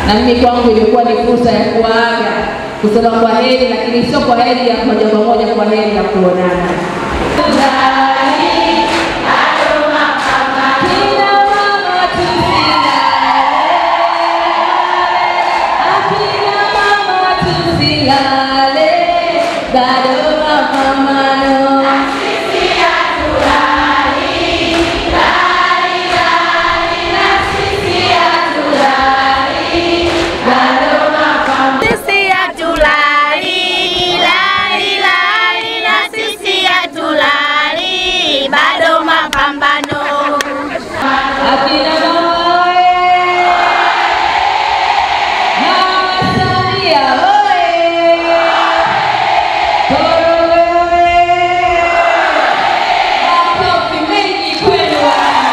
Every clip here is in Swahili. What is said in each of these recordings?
na mimi kwangu ilikuwa ni fursa ya kuaga kusema kwa heri, lakini sio kwa heri ya moja kwa moja, kwa heri ya kuonana. Kina mama Akina mama tusilale, bado mapambano. Sisi hatulali, lali, lali, na sisi hatulali, bado mapambano. Akina mama oye! Mama Samia oye! Korogwe oye! Makofi mengi kwenu wana.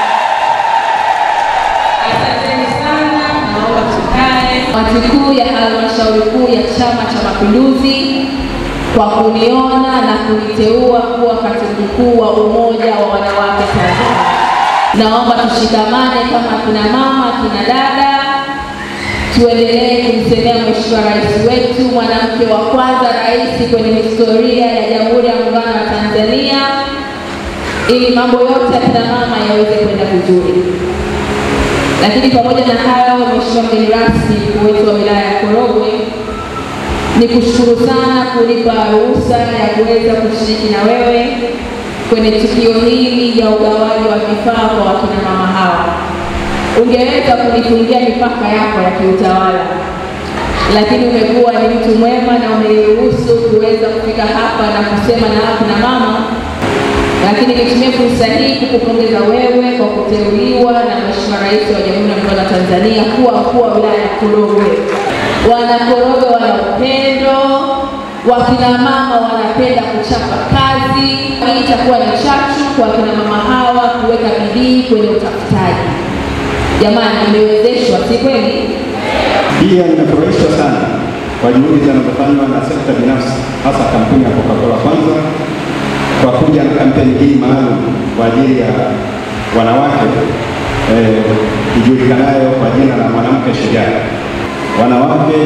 Asanteni sana, naomba tukae. Kamati kuu ya halmashauri kuu ya Chama cha Mapinduzi kwa kuniona na kuniteua kuwa katibu mkuu wa Umoja wa Wanawake Tanzania. Naomba tushikamane kama kina mama, kina dada, tuendelee kumsemea Mheshimiwa Rais wetu, mwanamke wa kwanza rais kwenye historia ya Jamhuri ya Muungano wa Tanzania, ili mambo yote ya kina mama yaweze kwenda vizuri. Lakini pamoja na hayo, Mheshimiwa mgeni rasmi, mkuu wetu wa wilaya ya Korogwe, ni kushukuru sana kunipa ruhusa ya kuweza kushiriki na wewe kwenye tukio hili ya ugawaji wa vifaa kwa wakina mama hawa. Ungeweza kunifungia mipaka yako ya kiutawala, lakini umekuwa ni mtu mwema na umeniruhusu kuweza kufika hapa na kusema na wakina mama lakini nitumie fursa hii kukupongeza wewe kwa kuteuliwa na Mheshimiwa Rais wa Jamhuri ya Muungano wa Tanzania kuwa mkuu wa wilaya ya Korogwe. Wana Korogwe wana upendo, wakina mama wanapenda kuchapa kazi. Hii itakuwa ni chachu kwa wakina mama hawa kuweka bidii kwenye utafutaji. Jamani, imewezeshwa, si kweli? Pia nimefurahishwa sana kwa juhudi zinazofanywa na sekta binafsi, hasa kampuni ya Coca-Cola kwanza kwa kuja na kampeni hii maalum kwa ajili ya wanawake eh, ijulikanayo kwa jina la mwanamke shujaa. Wanawake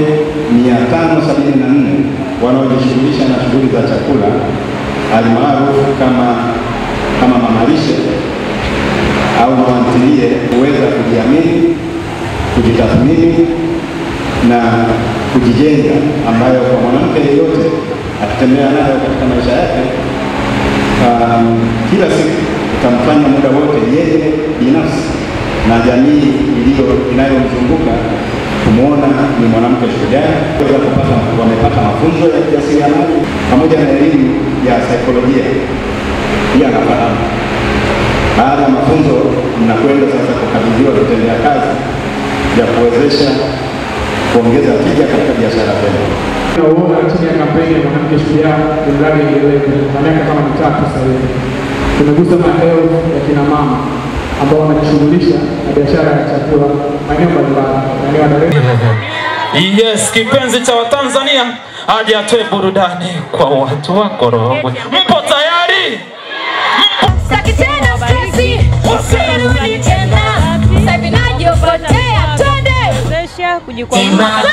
574 wanaojishughulisha na shughuli za chakula almaarufu kama kama mamalishe au mamantilie huweza kujiamini, kujitathmini na kujijenga, ambayo kwa mwanamke yeyote akitembea nayo katika maisha yake um, kila siku itamfanya muda wote yeye binafsi na jamii iliyo inayomzunguka kumwona ni mwanamke shujaa. Weza kupata wamepata mafunzo ya ujasiriamali pamoja na elimu ya saikolojia pia anafahamu. Baada ya mafunzo, mnakwenda sasa kukabidhiwa vitendea kazi vya kuwezesha kuongeza tija katika biashara zenu. Nauona chini ya kampeni ya mwanamke shujaa ni mradi endelevu kwa miaka kama mitatu sasa hivi. Tumegusa maelfu ya kina mama ambao wanajishughulisha na biashara ya chakula maeneo mbalimbali, maeneo ya Dar es Salaam. Yes, kipenzi cha Watanzania aje atoe burudani kwa watu wa Korogwe. Mpo tayari? Sitaki tena stresi, usirudi tena. Sasa hivi najipotea, twende. kujikwamua